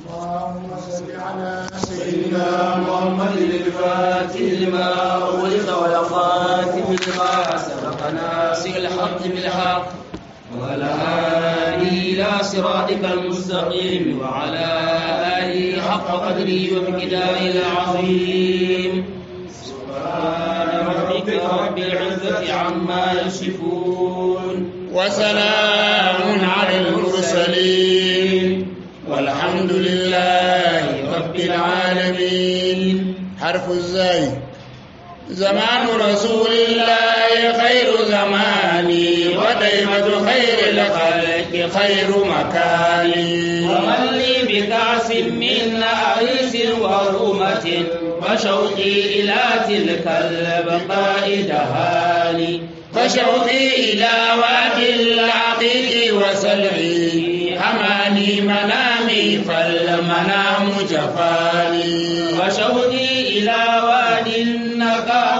اللهم صل على سيدنا محمد الفاتح لما أغلق والخاتم لما سبق ناصر الحق بالحق وعلى آله إلى صراطك المستقيم وعلى آله حق قدره ومقداره العظيم سبحان ربك رب العزة عما يصفون وسلام على المرسلين والحمد لله رب العالمين حرف الزاي زمان رسول الله خير زماني وديمة خير الخلق خير مكاني ومن لي بكأس من أريس ورومة وشوقي إلى تلك البقاء دهاني فشوقي إلى وادي العقيق وسلعي هماني منامي فالمنام جفاني وشوقي إلى وادي النقى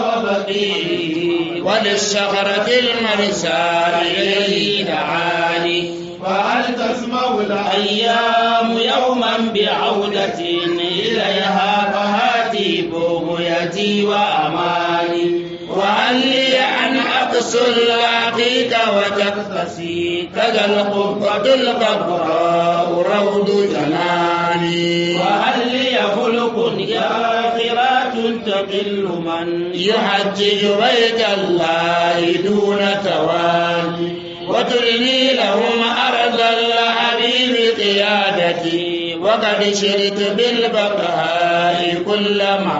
وبقيه وللشغرة المرسى إليه دعاني وهل تسمع الأيام يوما بعودة إليها فهاتي بغيتي وأماني وهل لي أن أقص العقيق وتقتسي كذا القبة الكبراء روض جناني وهل لي خلق ياخرات تقل من يحجج بيت الله دون تواني وترني لهم أرض الحبيب قيادتي وقد شرت بالبقاء كل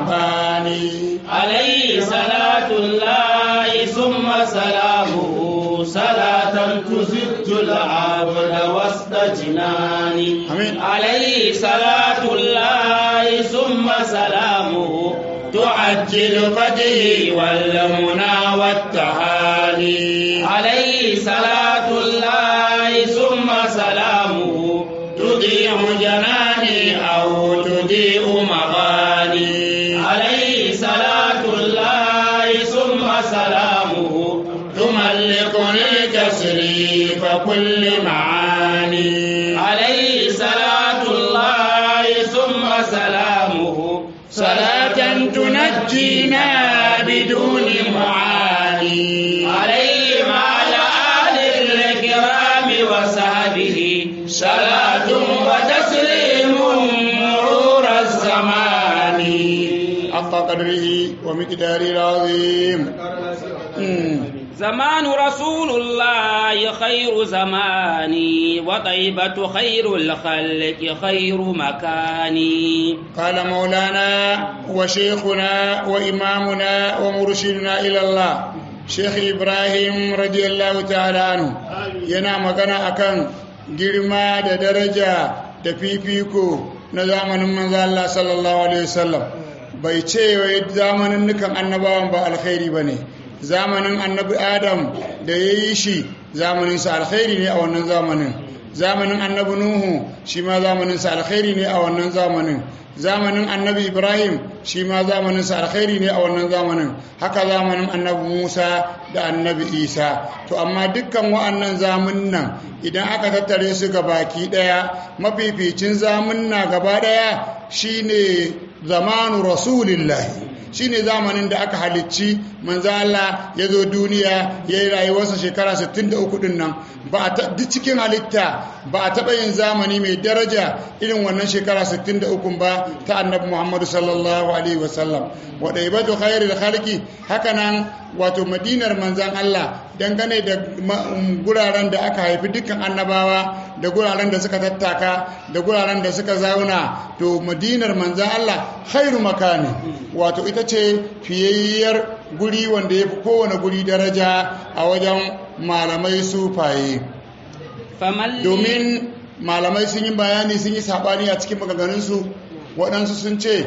مباني عليه صلاة الله ثم سلامه صلاة تزج العبد وسط جناني آمين. عليه صلاة الله ثم سلامه تعجل فتحي والمنى والتهاني عليه صلاة الله ثم سلامه تضيع جناني أو تضيء مغاني عليه صلاة الله ثم سلامه تملكني تسريف كل معاني عليه صلاة الله ثم سلامه صلاة تنجينا بدون معاني عليه وعلى آل الكرام وصحبه صلاة وتسليم مرور الزمان حق قدره ومقداره العظيم مم. زمان رسول الله خير زماني وطيبة خير الخلق خير مكاني قال مولانا وشيخنا وإمامنا ومرشدنا إلى الله شيخ إبراهيم رضي الله تعالى عنه yana magana akan girma da daraja da fifiko na zamanin manzo Allah sallallahu alaihi wasallam bai ce wai zamanin nukan annabawan ba alkhairi bane zamanin annabi Adam da yayi shi zamanin sa alkhairi ne a wannan zamanin zamanin annabi Nuhu shi ma zamanin sa alkhairi ne a wannan zamanin zamanin annabi ibrahim shi ma zamanin sa alkhairi ne a wannan zamanin haka zamanin annabi musa da annabi isa to amma dukkan wa'annan zamunnan idan aka tattare su ga baki daya mafificin zamunna gaba daya shine zamanu rasulillahi shine zamanin da aka halicci manzo Allah ya zo duniya ya yi rayuwarsa shekara 63 din nan ba a ta- duk cikin halitta ba a taɓa yin zamani mai daraja irin wannan shekara 63 ba ta annabi Muhammadu sallallahu alaihi wasallam wa daibatu khairil khalqi haka nan wato madinar manzan Allah dangane da ma- um, guraren da aka haifi dukkan annabawa da guraren da suka tattaka da guraren da suka zauna to madinar manzan Allah khairu makani wato ita ce fiyayyar guri wanda ya fi kowane guri daraja a wajen malamai sufaye فمن لي domin malamai sun yi bayani sun yi saɓani a cikin maganganunsu waɗansu sun ce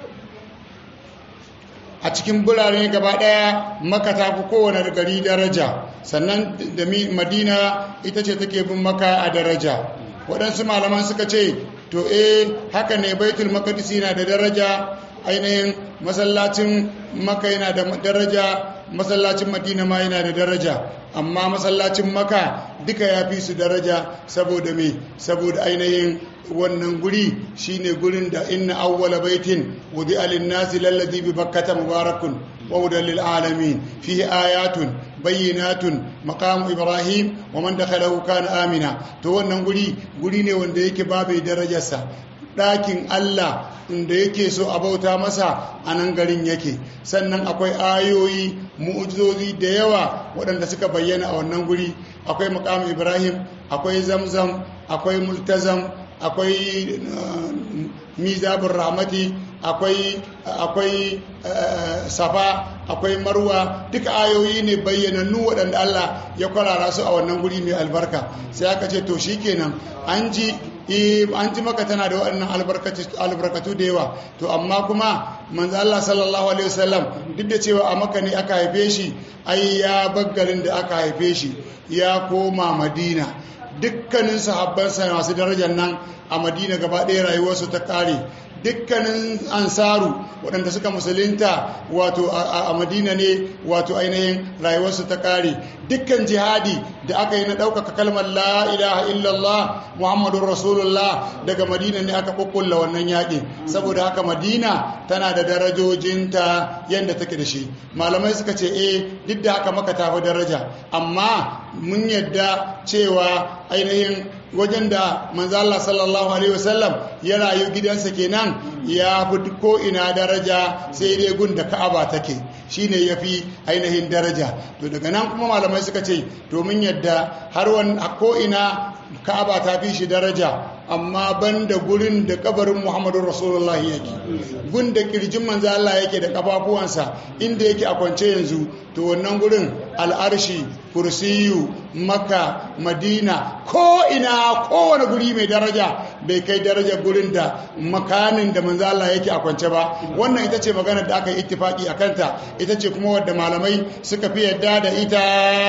a cikin birane gaba ɗaya maka ta fi kowane gari daraja sannan da mi- madina ita ce take bin maka a daraja waɗansu malaman suka ce to eh haka ne baitul makadisi na da daraja ainihin masallacin maka yana da daraja masallacin madina ma yana da daraja amma masallacin maka duka ya fi su daraja saboda me saboda ainihin wannan guri shine gurin da inna awwala baitin wudi alinnasi lallazi bi bakkata mubarakun wa hudan lil alamin fihi ayatun bayyinatun maqamu ibrahim wa man dakhalahu kana amina to wannan guri guri ne wanda yake babu darajarsa ɗakin Allah da yake so a bauta masa a nan garin yake sannan akwai ayoyi mu'ujizozi da yawa waɗanda suka bayyana a wannan guri akwai makamu ibrahim akwai zamzam akwai multazam akwai mizabin rahmati akwai akwai safa akwai marwa duka ayoyi ne bayyanannu waɗanda Allah ya kwarara su a wannan guri mai albarka sai aka ce to shikenan an ji an ji maka tana da waɗannan albarkatu da yawa to amma kuma manzo Allah sallallahu alaihi wasallam duk da cewa a maka ne aka haife shi ai ya baggarin da aka haife shi ya koma madina dukkanin sahabbansa masu darajar nan a madina gaba ɗaya rayuwarsu ta ƙare dukkanin ansaru waɗanda suka musulunta wato a madina ne wato ainihin rayuwarsu ta ƙare dukkan jihadi da aka yi na ɗaukaka kalmar la ilaha illallah muhammadun rasulullah daga madina ne aka ƙuƙulla wannan yaƙi saboda haka madina tana da darajojinta yadda take da shi malamai suka ce eh duk da haka maka tafi daraja amma mun yadda cewa ainihin wajen da manzala sallallahu alaihi wasallam ya rayu gidansa kenan ya fi ko ina daraja sai dai gun da ka'aba take shine ya fi ainihin daraja to daga nan kuma malamai suka ce domin yadda har wani ko ina ka'aba ta fi shi daraja amma ban da gurin da kabarin muhammadu rasulullahi yake gun da kirjin manzo Allah yake da kafafuwansa inda yake a kwance yanzu to wannan gurin al'arshi kursiyu maka madina ko ina kowane guri mai daraja bai kai daraja gurin da makanin da manzo Allah yake a kwance ba wannan ita ce maganar da aka yi ittifaki a kanta ita ce kuma wadda malamai suka fi yadda da ita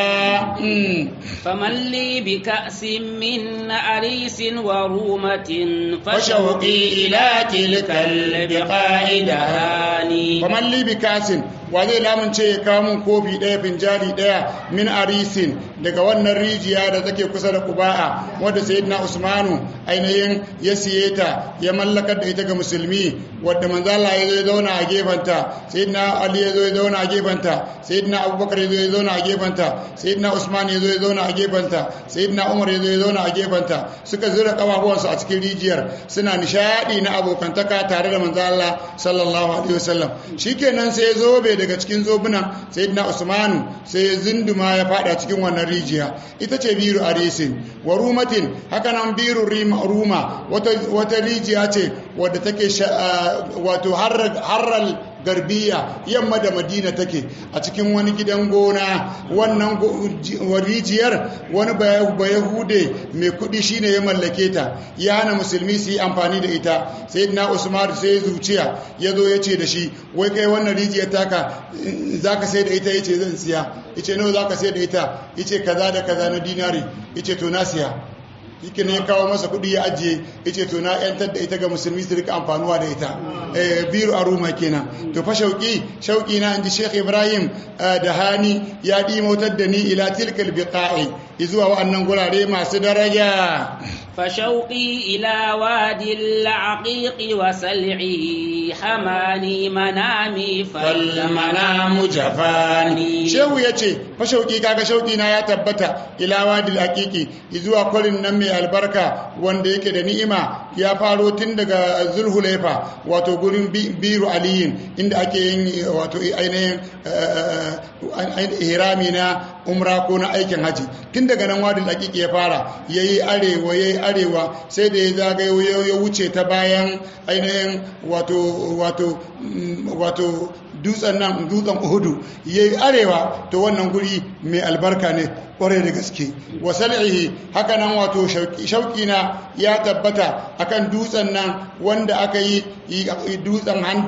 faman li bi ka'sin min arisin wa rumatin fashawqi ila tilkal biqa'idani faman li bi ka'sin wa zai lamunce ya kawo mun kofi ɗaya finjali ɗaya min arisin daga wannan rijiya da take kusa da kuba'a wadda sayyidina usmanu ainihin ya siye ta ya mallakar da ita ga musulmi wadda manzala ya zo ya zauna a gefanta sayyidina ali ya zo ya zauna a gefanta sayyidina abubakar ya zo ya zauna a gefanta sayyidina usman ya zo ya zauna a gefanta sayyidina umar ya zo ya zauna a gefanta suka zura kafafuwansu a cikin rijiyar suna nishadi na abokantaka tare da manzala sallallahu alaihi wasallam shikenan sai ya zo bai daga cikin zobunan sayyidina usmanu sai ya zinduma ya fada cikin wannan rijiya ita ce biru arisin wa rumatin haka nan biru ruma wata rijiya ce wadda take wato harral garbiya yamma da madina take a cikin wani gidan gona wannan rijiyar wani bayahude mai kudi shine ya mallake ta ya hana musulmi su yi amfani da ita sai na usman sai zuciya ya zo ya ce da shi wai kai wannan rijiyar taka za ka sai da ita ya ce zan siya ya ce nawa za ka sai da ita ya ce kaza da kaza na dinari ya ce to na siya yake ne ya kawo masa kuɗi ya ajiye ya ce to na yantar da ita ga musulmi su rika amfanuwa da ita biru a ruma kenan to fa shauki shauki na inji sheikh ibrahim da hani ya ɗimotar da ni ila tilkal biqa'i zuwa wa'annan gurare masu daraja فشوقي إلى وادي العقيق وسلعي حماني منامي فالمنام جفاني شو يتي فشوقي كاكا شوقي نا يا تبتا إلى وادي العقيق إذوا كل نمي البركة wanda yake da ni'ima ya faro tun daga zulhulaifa wato gurin biru aliyin inda ake yin wato ainihin hirami na umra ko na aikin haji tun daga nan wadin hakiki ya fara ya yi arewa ya yi arewa sai da ya zagayo ya wuce ta bayan ainihin wato wato wato dutsen nan dutsen uhudu ya yi arewa to wannan guri mai albarka ne kwarai da gaske wasal'ihi haka nan wato shauki na ya tabbata akan dutsen nan wanda aka yi dutsen handak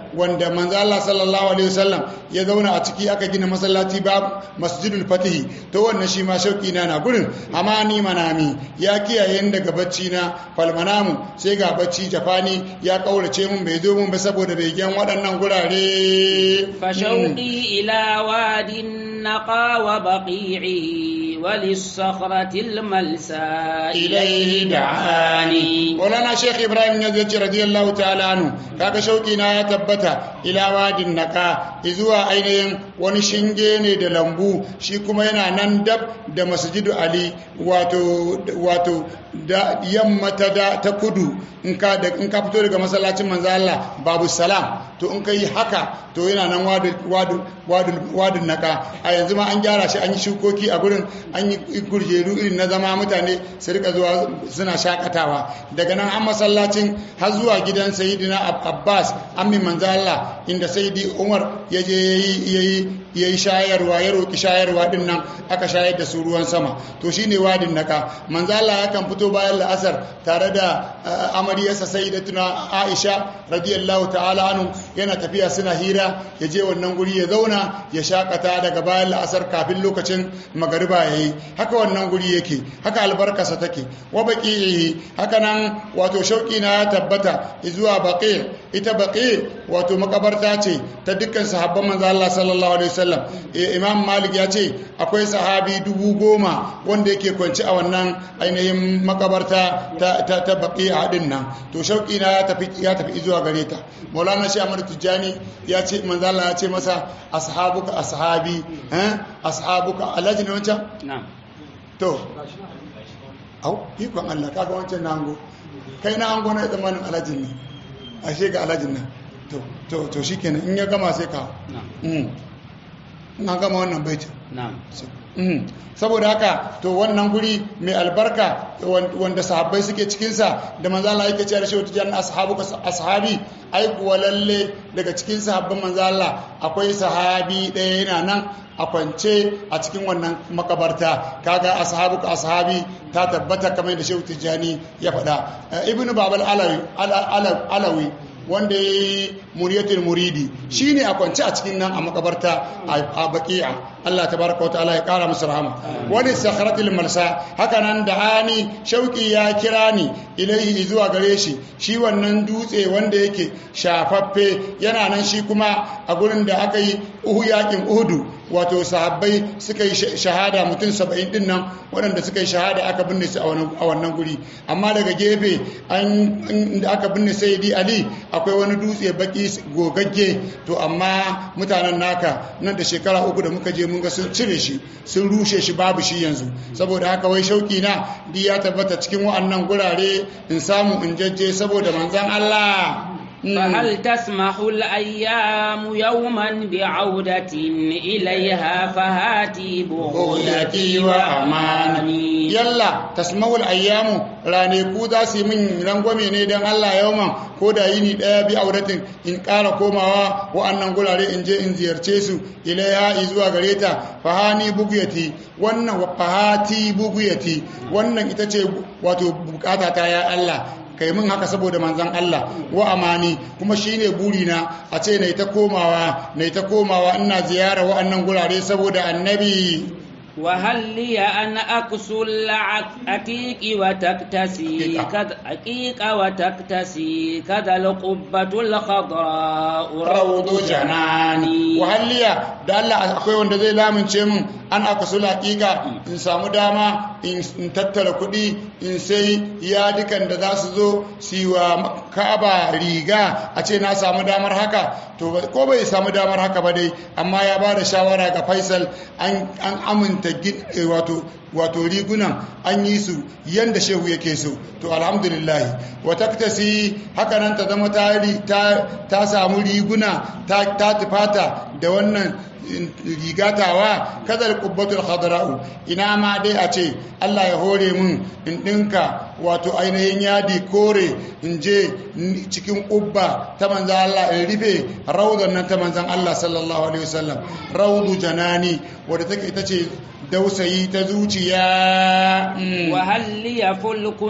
wanda manzo Allah sallallahu alaihi wasallam ya zauna a ciki aka gina masallaci ba masjidul fatihi to wannan shi ma shauki na na gurin amma ni manami ya kiyaye ni daga bacci na falmanamu sai ga bacci jafani ya kaurace mun bai zo mun ba saboda bai gan waɗannan gurare فشوقي إلى واد النقى وبقيعه وللصخرة الملسى إليه دعاني Maulana Sheikh Ibrahim ya zai radiyallahu ta'ala anhu kaga shauki na ya tabbata ila wadin naka zuwa ainihin wani shinge ne da lambu shi kuma yana nan dab da masjidu Ali wato wato da yamma ta da ta kudu in ka da in ka fito daga masallacin manzo Allah babu salam to in kai haka to yana nan wadu wadu wadu wadun naka a yanzu ma an gyara shi an yi shukoki a gurin an yi gurjeru irin na zama mutane su rika zuwa suna shakatawa daga nan an masallacin har zuwa gidan sayidina abbas amin manzo Allah inda sayidi umar ya je yayi yayi shayarwa ya roki shayarwa din nan aka shayar da su ruwan sama to shine wadin naka manzo Allah yakan fito bayan la'asar tare da amaryarsa sayyidatuna Aisha radiyallahu ta'ala anhu yana tafiya suna hira ya je wannan guri ya zauna ya shakata daga bayan la'asar kafin lokacin magariba yayi haka wannan guri yake haka albarkarsa take wa baqihi haka nan wato shauki na ya tabbata zuwa baqi ita baqi wato makabarta ce ta dukkan sahabban manzo Allah sallallahu alaihi wasallam imam malik ya ce akwai sahabi dubu goma wanda yake kwanci a wannan ainihin makabarta ta ta, ta baqi a din nan to shauki na ya tafi ya tafi zuwa gare ta maulana shi amr tijani ya ce manzo Allah ya ce masa ashabuka ashabi eh ashabuka alhaji ne wancan na'am to au ikon Allah kaga wancan na ango kai na ango na zamanin alhajin ne ashe ga alhajin nan to to to shikenan in ya gama sai ka na'am mm na gama wannan baitin na'am Mm. saboda haka to wannan guri mai albarka wan- wanda sahabbai suke cikinsa da manzo Allah yake cewa shi wata janna ashabu ashabi ai kuwa lalle daga cikin sahabban manzo Allah akwai sahabi ɗaya yana nan a kwance a cikin wannan makabarta kaga ashabu ashabi ta tabbata kamar da Shehu Tijjani ya faɗa Eh, ibnu babal alawi Ala- Ala- alawi wanda ya yi muriyatul muridi shi ne a kwance a cikin nan a makabarta a baki'a Allah ta baraka wa ta'ala ya kara musu rahama wani sakharatul malsa haka nan da ani shauki ya kira ni ilaihi zuwa gare shi shi wannan dutse wanda yake shafaffe yana nan shi kuma a gurin da aka yi uhu yakin uhudu wato sahabbai suka yi shahada mutum saba'in din nan waɗanda suka yi shahada aka binne su a wannan guri amma daga gefe an da aka binne sayyidi ali akwai wani dutse baki gogagge to amma mutanen naka nan da shekara uku da muka je mun ga sun cire shi sun rushe shi babu shi yanzu saboda haka wai shauki na di ya tabbata cikin wa'annan gurare in samu in jajje saboda manzon Allah فهل تسمح الأيام يوما بعودة إليها فهاتي بغيتي وأماني yalla tasma'ul ayyamu raneku za su yi min rangwame ne don Allah yauman ko da yini daya bi auratin in ƙara komawa wa'annan gurare in je in ziyarce su ilaiha zuwa gare ta fahani buguyati wannan fahati buguyati wannan ita ce wato bukata ta ya Allah kai min haka saboda manzan Allah wa amani kuma shine burina a ce nai ta komawa nai ta komawa ina ziyara wa'annan gurare saboda annabi وهل لي أن أكسو العتيق وتكتسي كذا عقيق وتكتسي كذا القبة الخضراء روض جناني wahalliya da Allah akwai wanda zai lamince min an aka su laƙiƙa in samu dama in tattara kuɗi in sai yadukan da za su zo su yi wa ka'aba riga a ce na samu damar haka to ko bai samu damar haka ba dai amma ya ba da shawara ga faisal an aminta wato wato rigunan an yi su yanda shehu yake so to alhamdulillah wa taktasi haka nan ta zama ta samu riguna ta tufata da wannan rigatawa kadar kubbatul khadra'u ina ma dai a ce Allah ya hore mun in dinka wato ainihin yadi kore in je cikin kubba ta manzan Allah in rufe raudan nan ta manzan Allah sallallahu alaihi wasallam raudu janani wadda take ita ce dausayi ta zuciya Mm. وهل لي فلك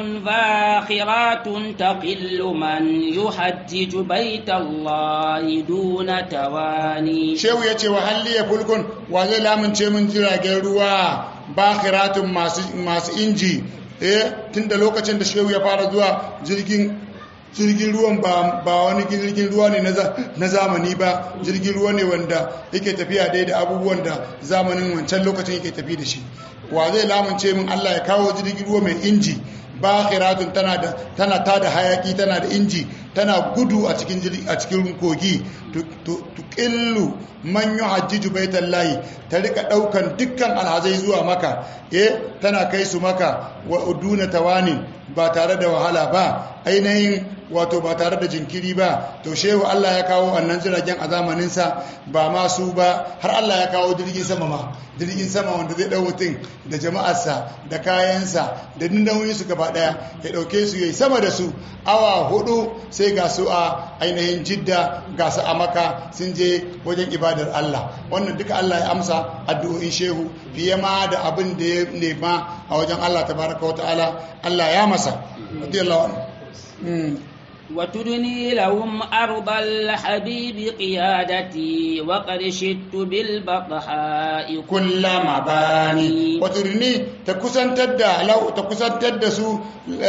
ذاخرات تقل من يحجج بيت الله دون تواني shehu ya ce wa halliya fulkun wa zai lamunce min jiragen ruwa bakiratun masu masu inji eh tunda lokacin da shehu ya fara zuwa jirgin jirgin ruwan ba ba wani jirgin ruwa ne na za- na zamani ba jirgin ruwa ne wanda yake tafiya dai da abubuwan da zamanin wancan lokacin yake tafi da shi wa zai lamunce min Allah ya kawo jirgin ruwa mai inji bakiratun tana da tana tada hayaki tana da inji tana gudu a cikin jiri- a cikin kogi tu- tu- tuqillu man yuhajjiju baitallahi ta rika daukan dukkan alhazai zuwa maka eh tana kai su maka wa uduna tawani ba tare da wahala ba ainihin wato ba tare da jinkiri ba to shehu Allah ya kawo annan jiragen a zamaninsa ba ma su ba har Allah ya kawo jirgin sama ma jirgin sama wanda zai dau mutum da jama'arsa da kayansa da nauyin su gaba daya ya dauke su yayi sama da su awa hudu sai ga su a ainihin jidda ga su a maka sun je wajen ibadar Allah wannan duka Allah ya amsa addu'o'in shehu fiye ma da abin da ya nema a wajen Allah tabaraka wa ta'ala Allah ya masa radiyallahu anhu Mm. وتدني لهم أرض الحبيب قيادتي وقد شدت بالبطحاء كل مباني وترني تكسنتر da lau ta kusantar da su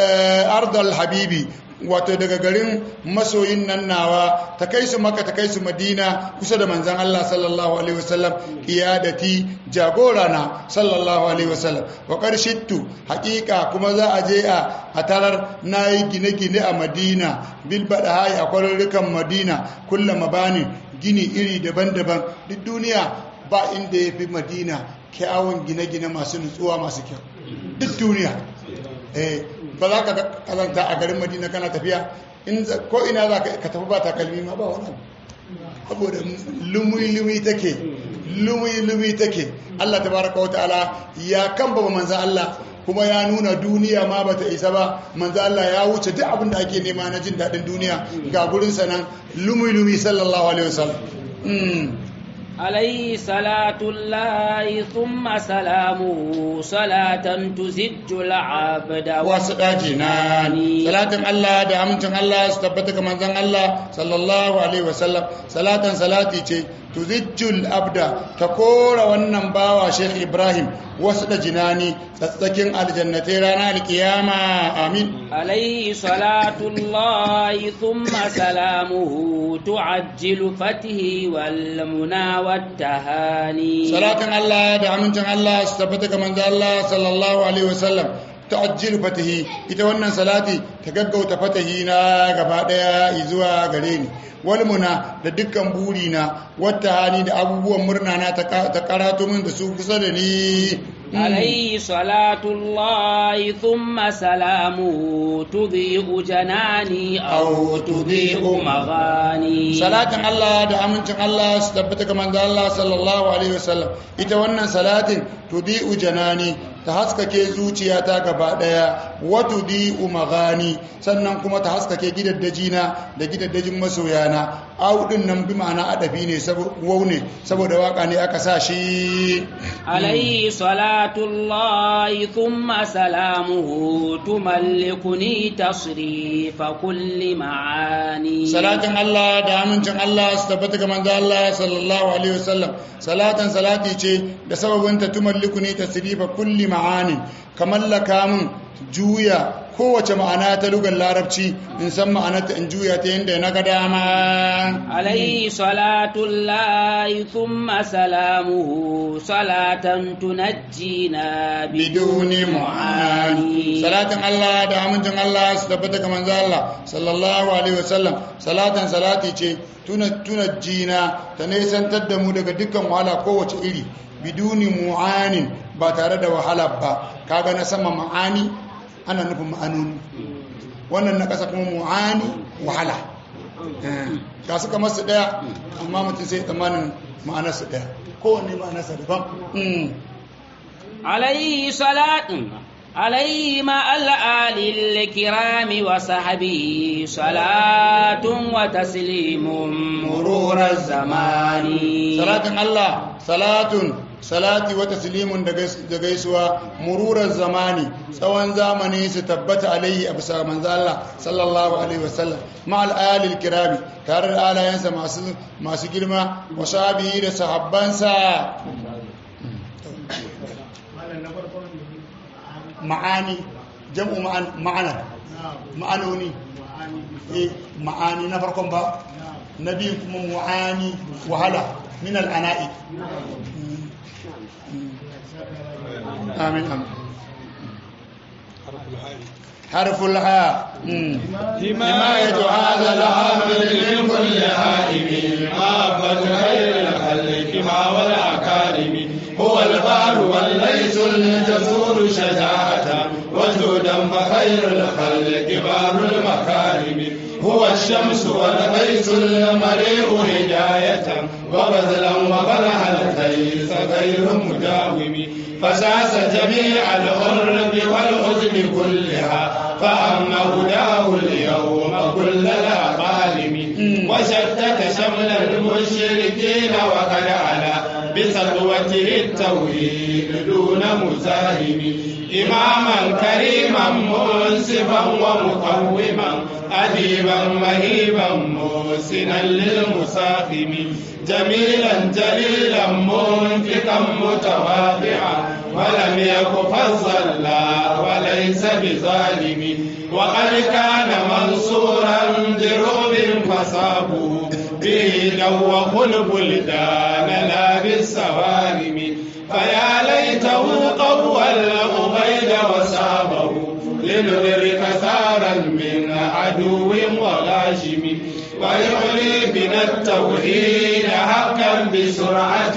ardal habibi wato daga garin masoyin nan nawa ta kai su maka ta kai su madina kusa da manzan Allah sallallahu alaihi wasallam qiyadati jagora na sallallahu alaihi wasallam wa qarshittu haqiqa kuma za a je a a tarar nayi gine-gine a madina bil badahai a kwarurrukan madina kullum mabani gini iri daban-daban duk duniya ba inda ya fi madina kyawun gine-gine masu nutsuwa masu kyau duk duniya eh ba za ka kazanta a garin madina kana tafiya in za- ko ina za ka tafi ba takalmi ma ba wani abu. saboda lumi-lumi take lumi-lumi take Allah tabaraka wa ta'ala ya kamba manzan Allah kuma ya nuna duniya ma bata isa ba manzan Allah ya wuce duk abin da ake nema na jin daɗin duniya ga gurin sanan lumi-lumi sallallahu alaihi wasallam Mm. عليه صلاة الله ثم سلامه صلاة تزج العبد wasu ɗaji na salatin Allah da amincin Allah su tabbata ga manzon Allah sallallahu alaihi wasallam salatan salati ce tuzijjul abda ta kora wannan bawa Sheikh Ibrahim wasu da jinani tsatsakin aljannatai ranar alkiyama amin عليه صلاة الله ثم سلامه تعجل فته والمنى والتهاني salatin Allah da amincin Allah su tabbata ga manzon Allah sallallahu alaihi wasallam ta'ajjilu fatahi ita wannan salati ta gaggauta fatahi na gaba daya zuwa gare ni wal muna da dukkan buri na wata hani da abubuwan murna na ta ka- ta karato min da su kusa da ni عليه صلاة الله ثم سلامه تضيء جناني أو تضيء مغاني salatin Allah da amincin Allah su tabbata ga manzo Allah sallallahu alaihi wasallam ita wannan salatin tudi'u janani ta haskake zuciyata gaba daya wa tudi'u magani sannan kuma ta haskake gidaddajina da gidaddajin masoyana audin nan bi ma'ana adabi ne saboda wau ne saboda waka ne aka sa shi عليه صلاة الله ثم سلامه تملكني تصريف كل معاني salatin Allah da amincin Allah su tabbata ga manzo Allah sallallahu alaihi wasallam salatan salati ce da sababin ta tumalliku ne tasrifa kulli ma'anin kamallaka min juya kowace ma'ana ta lugar larabci in san ma'anarta in juya ta yadda na ga dama عليه صلاة الله ثم سلامه صلاة تنجينا biduni mu'ani salatin Allah da amincin Allah su tabbata ga manzo Allah sallallahu alaihi wasallam salatan salati ce tuna tuna jina ta nesantar da mu daga dukkan wahala kowace iri biduni mu'anin ba tare da wahala ba kaga na sama ma'ani ana nufin ma'anoni wannan na ƙasa kuma mu'ani wahala ga su kamar su ɗaya amma mutum sai tsammanin ma'anarsu ɗaya kowanne ma'anarsa daban Mm. عليه صلاة عليه مع الآل الكرام وصحبه صلاة وتسليم مرور الزمان salatin Allah salatun salati wa taslimun da gaisuwa mururar zamani tsawon zamani su tabbata alaihi a bisa manzo Allah sallallahu alaihi wasallam ma al kirami tare da alayansa masu masu girma wa sahabihi da sahabbansa ma'ani jam'u ma'ana ma'anoni eh ma'ani na farkon ba na biyu kuma mu'ani wahala min al'ana'i amin amin حرف الحاء حماية هذا العبد من كل هائم محبة خير الخلق ما والأكارم هو البار والليس الجسور شجاعة وجودا فخير الخلق بار المكارم هو الشمس والغيث المريء هداية وبذلا وبلع الخيس غير مداوم فساس جميع الغرب والعزم كلها فأما هداه اليوم كل الأقالم وشتت شمل المشركين وقد على بسطوته التوحيد دون مزاحم إماما كريما منصفا ومقوما أديبا مهيبا موسنا للمساخم جميلا جليلا منفقا متواضعا ولم يك فظلا وليس بظالم وقد كان منصورا دروب فصابوا به دوخ البلدان لا بالسوارم فيا ليته قوى الأبيد وسابه لندرك ثارا من عدو وغاشم ويعلي بنا التوحيد حقا بسرعة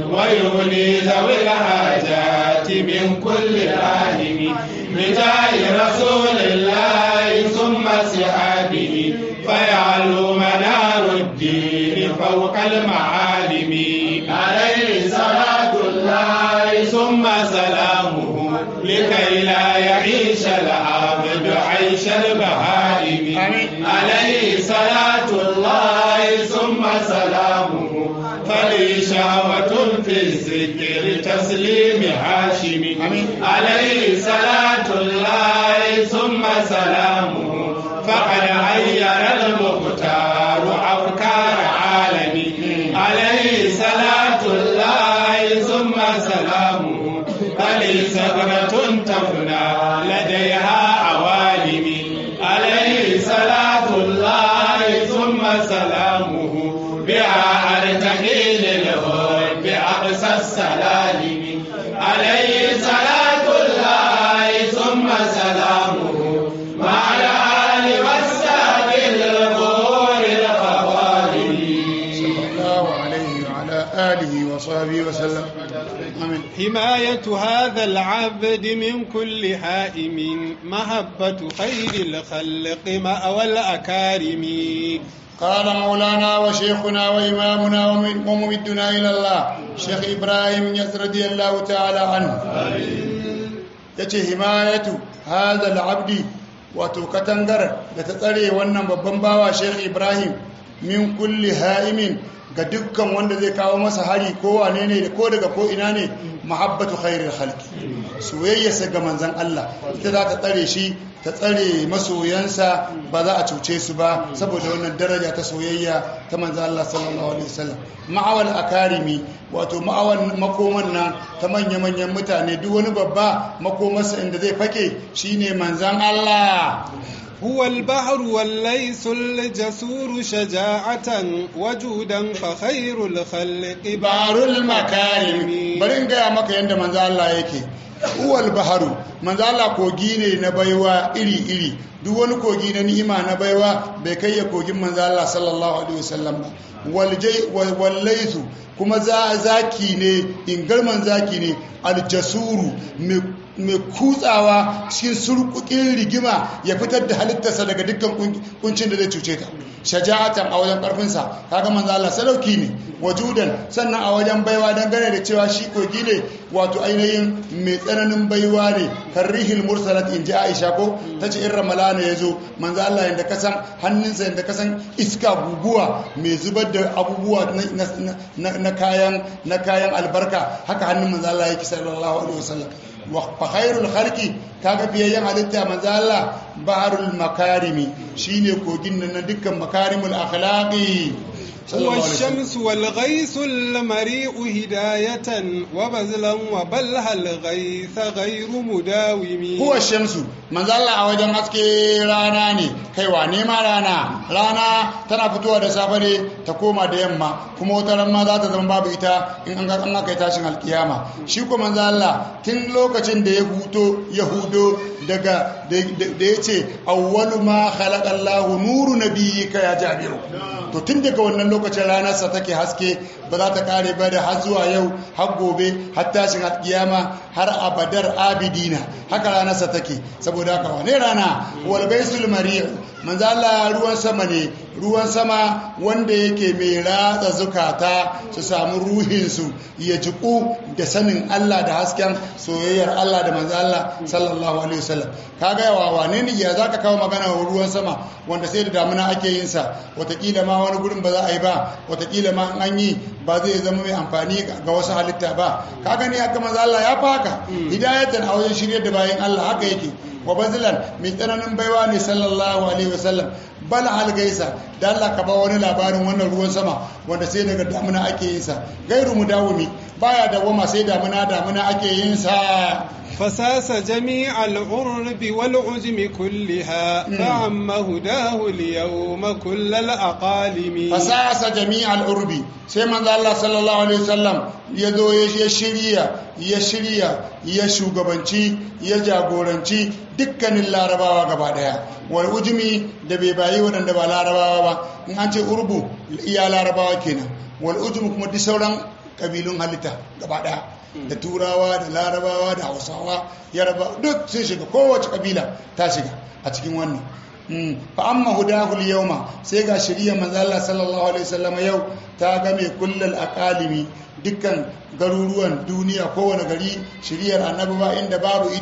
ويغني ذوي الحاجات من كل راهم بجاه رسول الله ثم سحابه فيعلو منار الدين فوق المعالم عليه صلاة الله ثم سلامه لكي لا يعيش العبد عيش البهائم عليه صلاة الله ثم سلامه فلي شهوة في الذكر تسليم هاشم عليه صلاة الله ثم سلامه فقد عير المختار أفكار عالمي عليه صلاة الله ثم سلامه فلي سكرة تفنى لديها عوالم عليه صلاة الله ثم سلامه بها أرتقي للهد بأقصى السلالم عليه صلاة الله ثم سلامه مع الآل والساب الغور الخوالم صلى الله عليه وعلى آله وصحبه وسلم آمين حماية هذا العبد من كل هائم محبة خير الخلق مأوى الأكارم قال مولانا وشيخنا وإمامنا وممدنا إلى الله شيخ إبراهيم يس رضي الله تعالى عنه yace himayatu hadha al-abdi wato katangar da ta tsare wannan babban bawa Sheikh Ibrahim min kulli ha'imin ga dukkan wanda zai kawo masa hari ko wane ne ko daga ko ina ne mahabbatu khairil khalqi soyayyarsa ga manzon Allah ita za ta tsare shi ta tsare masoyansa ba za a cuce su ba saboda wannan daraja ta soyayya ta manzon Allah sallallahu alaihi wasallam ma'awal akarimi wato ma'awan makoman nan ta manya-manyan mutane duk wani babba makomarsa inda zai fake shine manzon Allah هو البحر والليس الجسور شجاعة وجودا فخير الخلق barul makarim bari in gaya maka yadda manzo Allah yake uwal baharu manzo Allah kogi ne na baiwa iri iri duk wani kogi na ni'ima na baiwa bai kai ya kogin manzo Allah sallallahu alaihi wasallam ba waljai wallaisu kuma za zaki ne ingarman zaki ne aljasuru mai kutsawa cikin surkukin rigima ya fitar da halittarsa daga dukkan kuncin da zai cuce ta shaja'atan a wajen karfinsa kaga manzo Allah sadauki ne wajudan sannan a wajen baiwa dangane da cewa shi kogi ne wato ainihin mai tsananin baiwa ne karrihil mursalat in ji Aisha ko tace in ramalana yazo manzo Allah yanda kasan hannunsa yanda kasan iska guguwa mai zubar da abubuwa na kayan na kayan albarka haka hannun manzo Allah yake sallallahu alaihi wasallam wa fa khairul khalqi kaga biyayyen halitta manzo Allah baharul makarimi shine kogin nan na dukkan makarimul akhlaqi هو الشمس والغيث المريء هداية وبذلا وبلها الغيث غير مداوم huwa shamsu manzo Allah a wajen haske rana ne kaiwa nema rana rana tana fitowa da safe ne ta koma da yamma kuma wata ran ma za ta zama babu ita in an ga an aka yi tashin alkiyama shi ko manzo Allah tun lokacin da ya huto ya hudo daga da ya ce awwalu ma khalaqa Allahu nuru nabiyyika ya jabiru to tun daga wannan lokacin ranarsa take haske ba za ta kare ba da har zuwa yau har gobe har tashin alkiyama har abadar abidina haka ranarsa take saboda haka wane rana wal baisul mari'u manzo Allah ruwan sama ne ruwan sama wanda yake mai ratsa zukata su samu ruhin su ya jiku da sanin Allah da hasken soyayyar Allah da manzo Allah sallallahu alaihi wasallam kaga yawa wane ne ya zaka kawo magana ruwan sama wanda sai da damuna ake yin sa watakila ma wani gurin ba za a yi ba watakila ma an yi ba zai zama mai amfani ga wasu halitta ba ka gani haka manzo Allah ya faka hidayatan a wajen shiryar da bayan Allah haka yake wa bazilan mai tsananin baiwa ne sallallahu alaihi wasallam bal hal gaisa da Allah ka ba wani labarin wannan ruwan sama wanda sai daga damuna ake yin sa gairu mudawumi baya dawama sai damuna damuna ake yin sa فساس جميع العرب والعجم كلها فعم هداه اليوم كل الأقالم fasasa jami'al urbi sai manzo Allah sallallahu alaihi wasallam ya zo ya shirya ya shirya ya shugabanci ya jagoranci dukkanin larabawa gaba daya wal ujmi da bai bayi waɗanda ba larabawa ba in an ce urbu iya larabawa kenan wal ujmi kuma duk sauran kabilun halitta gaba daya da turawa da larabawa da hausawa yaraba duk sun shiga kowace kabila ta shiga a cikin wannan fa amma hudahu yawma sai ga shari'a manzo Allah sallallahu alaihi wasallam yau ta ga mai kullal aqalimi dukkan garuruwan duniya kowane gari shari'ar annabi ba inda babu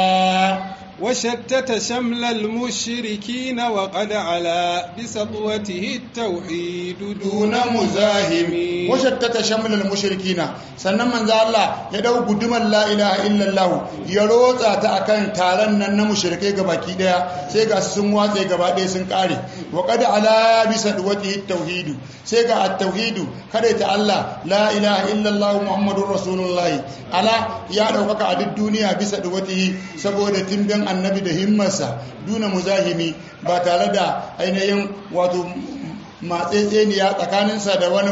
ita وشتت شمل المشركين وقد علا بسطوته التوحيد دون مزاحم وشتت شمل المشركين sannan manzo Allah ya dau gudumar la ilaha illallah ya rotsa ta akan taron nan na mushrikai gabaki daya sai ga sun watse gaba daya sun kare wa qad ala bi sadwati tauhid sai ga at-tauhid kada ta Allah la ilaha illallah muhammadur rasulullah ala ya daukaka a duk duniya bisa sadwatihi saboda timbin annabi da himmarsa duna muzahimi ba tare da ainihin wato matsetseniya tsakaninsa da wani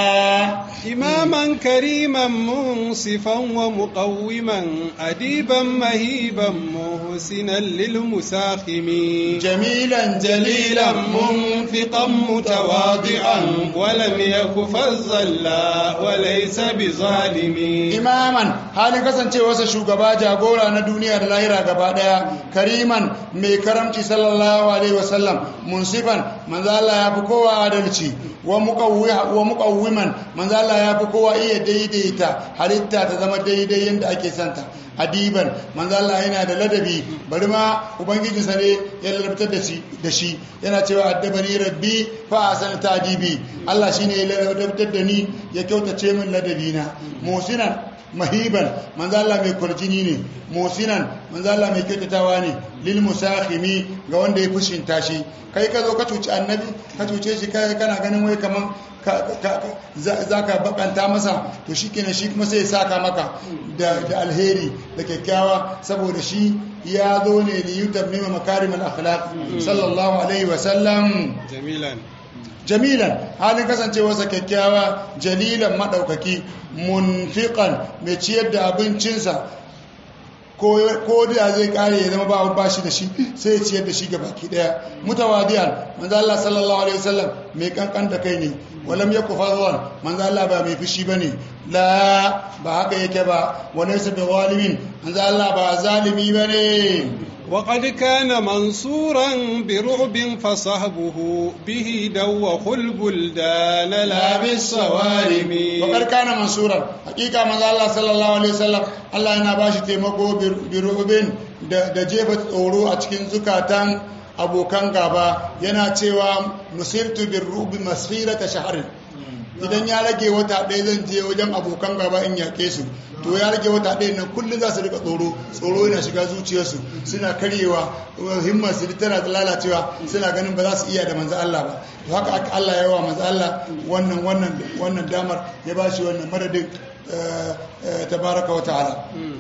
ba imaman kariman munsifan wa muqawwiman adiban mahiban muhsinan lil musakhimi jamilan jalilan munfiqan mutawadi'an wa lam yaku fazzalla wa laysa bizalimi imaman halin kasancewarsa shugaba jagora na duniya da lahira gaba daya kariman mai karamci sallallahu alaihi wasallam munsifan manzo Allah ya fi kowa adalci wa muqawwiman manzo Allah ya fi kowa iya daidaita halitta ta zama daidai yadda ake santa adiban manzo Allah yana da ladabi bari ma ubangijinsa ne ya ladabtar da shi da shi yana cewa addabani rabbi fa asana tadibi Allah shine ya ladabtar da ni ya kyautace min ladabi na musinan mahiban manzo Allah mai kurjini ne musinan manzo Allah mai kyautatawa ne lil musakhimi ga wanda ya fushinta shi kai ka zo ka cuci annabi ka cuce shi kai kana ganin wai kaman za ka bakanta masa to shi kenan shi kuma sai ya saka maka da alheri da kyakkyawa saboda shi ya zo ne li yutammima makarim al-akhlaq sallallahu alaihi wa sallam jamilan jamilan halin kasancewarsa kyakkyawa jalilan maɗaukaki munfiqan mai ciyar da abincinsa ko da zai kare ya zama ba ba shi da shi sai ya ciyar da shi ga baki daya mutawadiyan manzo Allah sallallahu alaihi wasallam mai kankan da kai ne walam yaku fadwan manzo Allah ba mai fushi bane la ba haka yake ba wa laysa bi zalimin manzo Allah ba zalimi bane وقد كان منصورا برعب فصحبه به دوخ البلدان لا بالصوارم وقد كان منصورا حقيقة من الله صلى الله عليه وسلم الله yana bashi taimako birubin da jefa tsoro a cikin zukatan abokan gaba yana cewa nusirtu birrubi masfirata shahar idan ya rage wata ɗaya zan je wajen abokan gaba in yaƙe su to ya rage wata ɗaya nan kullum za su rika tsoro tsoro yana shiga zuciyarsu suna karyewa himmar su tana lalacewa suna ganin ba za su iya da manzo Allah ba to haka aka Allah ya wa manzo Allah wannan wannan wannan damar ya ba shi wannan madadin tabaraka wa ta'ala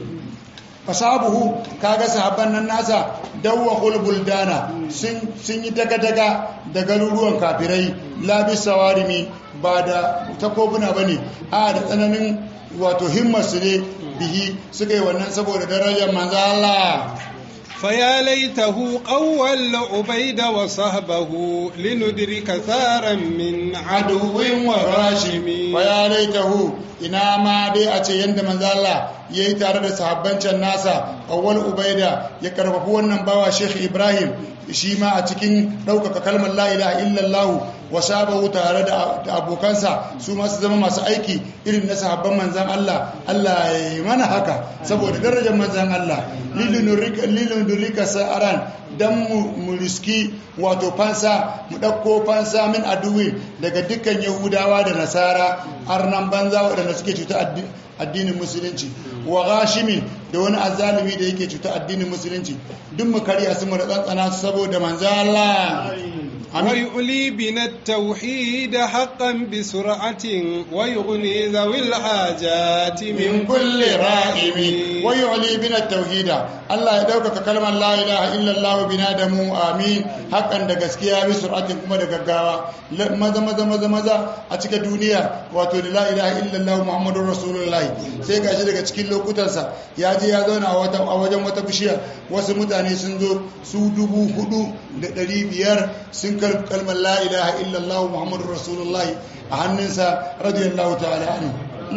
fasabuhu kaga sahabban nan nasa dawwa khulbul dana sun sun yi daga daga da garuruwan kafirai labis sawarimi ba da takobuna bane a da tsananin wato himmar su ne bihi suka yi wannan saboda darajar manzo Allah فيا ليته قول عبيد وصحبه لندرك ثارا من عدو وراشم ويا ليته ina ma dai a ce yadda manzo Allah ya yi tare da sahabbancin nasa awwal ubaida ya karfafi wannan bawa Sheikh Ibrahim shi ma a cikin ɗaukaka kalmar la ilaha illallah wa sabahu tare da abokansa su ma su zama masu aiki irin na sahabban manzan Allah Allah ya yi mana haka saboda darajar manzan Allah lilin durika sa'aran dan mu riski wato fansa mu ɗauko fansa min aduwi daga dukkan yahudawa da nasara arnan banza waɗanda suke cuta addinin musulunci wa gashimin da wani azalimi da yake cuta addinin musulunci duk mu karya su mu da tsantsana su saboda manzo Allah ويؤلي بنا التوحيد حقا بسرعة ويغني ذوي الحاجات من كل رائم ويعلي بنا التوحيد الله يدوك كلمة لا إله إلا الله بنا دمو آمين حقا da gaskiya bi sur'atin kuma da gaggawa maza maza maza maza a cikin duniya wato da la ilaha illallah muhammadur rasulullahi sai gashi daga cikin lokutansa ya je ya zauna a wajen wata bishiya wasu mutane sun zo su dubu hudu da ɗari biyar sun kalmar la ilaha illallah muhammadur rasulullahi a hannunsa radiyallahu ta'ala anhu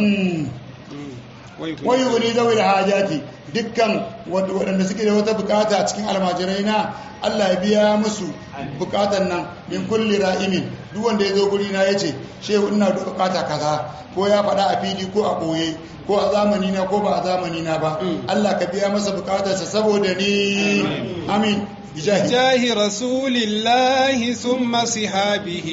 wai wani zawil hajati dukkan waɗanda suke da wata bukata a cikin almajirai na Allah ya biya musu bukatan nan min kulli ra'imin duk wanda ya zo guri na yace shehu ina da bukata kaza ko ya faɗa a fili ko a ɓoye ko a zamani na ko ba a zamani na ba Allah ka biya masa bukatarsa saboda ni amin جاه رسول الله ثم صحابه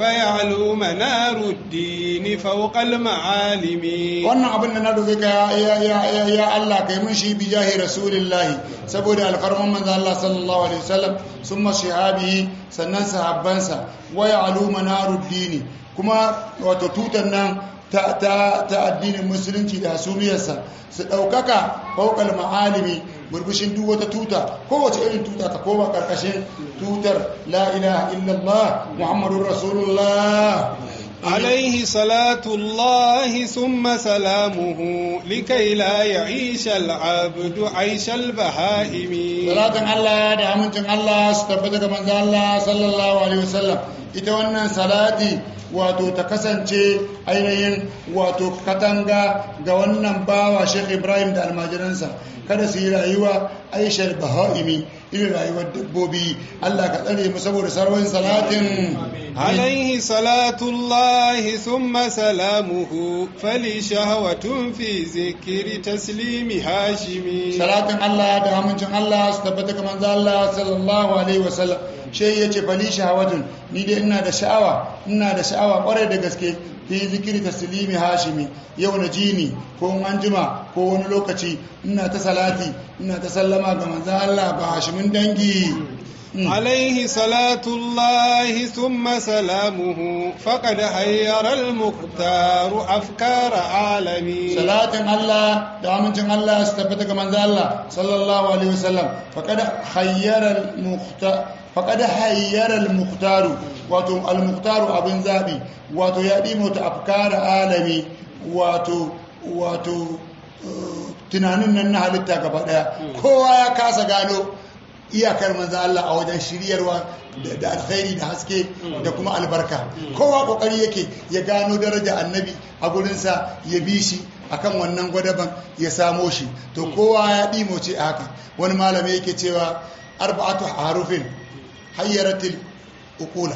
فيعلو منار الدين فوق المعالم wannan abin da na roƙe ka ya ya ya ya Allah kai mun shi bi jahi rasulillahi saboda alfarman manzo Allah sallallahu alaihi wasallam summa sahabihi sannan sahabbansa wa ya'lu manaruddin kuma wato tutan nan ta, ta, ta addinin musulunci da hasumiyarsa su ɗaukaka faukal ma'alimi burbushin duk wata tuta kowace irin tuta ta koma ƙarƙashin tutar la ilaha illallah muhammadun rasulullah عليه صلاة الله ثم سلامه لكي لا يعيش العبد عيش البهائم صلاة الله da amincin Allah su tabbata ga manzo Allah sallallahu alaihi wasallam ita wannan salati wato ta kasance ainihin wato katanga ga wannan bawa Sheikh Ibrahim da almajiransa kada su yi rayuwa aishar baha'imi irin rayuwar dabbobi Allah ka tsare mu saboda sarwar salatin عليه صلاة الله ثم سلامه فلي شهوة في ذكر تسليم هاشم salatin Allah da amincin Allah su tabbata ga manzo Allah sallallahu alaihi wasallam shi yace fali shahawatun ni dai ina da sha'awa ina da sha'awa kwarai da gaske fi zikiri taslimi hashimi yau na jini ko an jima ko wani lokaci ina ta salati ina ta sallama ga manzo Allah ba hashimin dangi عليه صلاة الله ثم سلامه فقد حير المختار أفكار عالمي salatin Allah da amincin Allah su tabbata ga manzo Allah sallallahu alaihi wasallam faqad hayyara al-mukhtar faqad hayyara al-mukhtar wato al-mukhtar abin zabi wato ya dimo ta afkar alami wato wato tunanin nan na halitta gaba daya kowa ya kasa gano iyakar manzo Allah a wajen shiryarwa da alkhairi da haske da kuma albarka kowa kokari yake ya gano daraja annabi a gurinsa ya bi shi akan wannan gwadaban ya samo shi to kowa ya ɗimoce a haka wani malami yake cewa arba'atu harufin hayyaratul uqula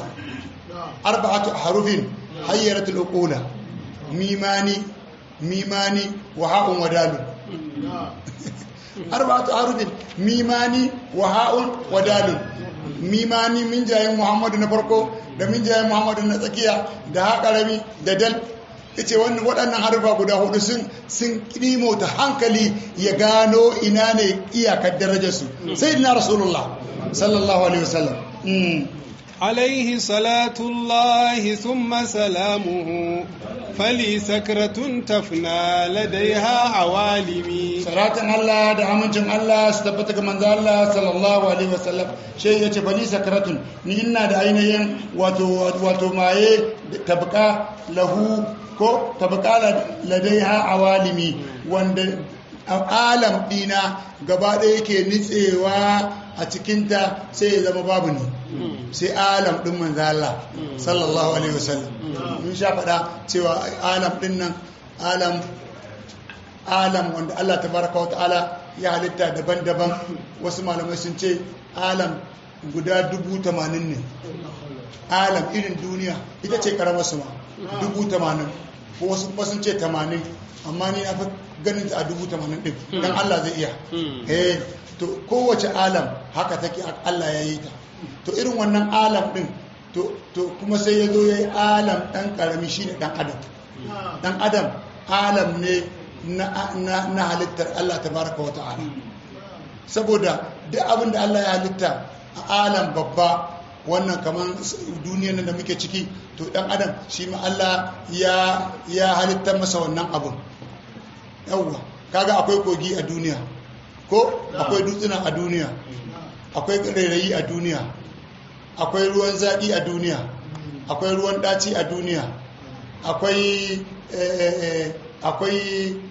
arba'atu harufin hayyaratul uqula mimani mimani wa ha'un wa dalun arba'atu harufin mimani wa ha'un wa dalun mimani min jayin muhammadu na farko da min jayin muhammadu na tsakiya da haƙarami da dal yace wannan waɗannan harfa guda hudu sun sun ta hankali ya gano ina ne iyakar darajarsu sayyidina rasulullah sallallahu alaihi wasallam Mm. عليه صلاة الله ثم سلامه فلي سكرة تفنى لديها عوالمي salatin Allah da amincin Allah su tabbata ga manzo Allah sallallahu alaihi wasallam shi yace bani sakaratun ni ina da ainihin wato wato maye tabqa lahu ko tabqa ladaiha awalimi wanda alam dina gaba ɗaya yake nitsewa a cikinta sai ya zama babu ne sai alam ɗin manzo Allah sallallahu alaihi wasallam mun sha faɗa cewa alam ɗin nan alam alam wanda Allah tabaraka wa ta'ala ya halitta daban-daban wasu malamai sun ce alam guda dubu tamanin ne alam irin duniya ita ce karamar su ma dubu tamanin ko wasu kuma sun ce tamanin amma ni na fi ganin ta a dubu tamanin din don Allah zai iya eh to kowace alam haka take Allah ya yi ta to irin wannan alam din to to kuma sai ya zo ya yi alam dan karami shine dan adam dan adam alam ne na, na, na halittar Allah tabaraka wa ta'ala saboda duk abin da Allah ya halitta a alam babba wannan kamar duniyar nan da muke ciki to dan adam shi ma Allah ya ya halitta masa wannan abun yawwa kaga akwai kogi a duniya ko akwai dutsuna a duniya akwai rairayi a duniya akwai ruwan zaƙi a duniya akwai ruwan ɗaci a duniya akwai akwai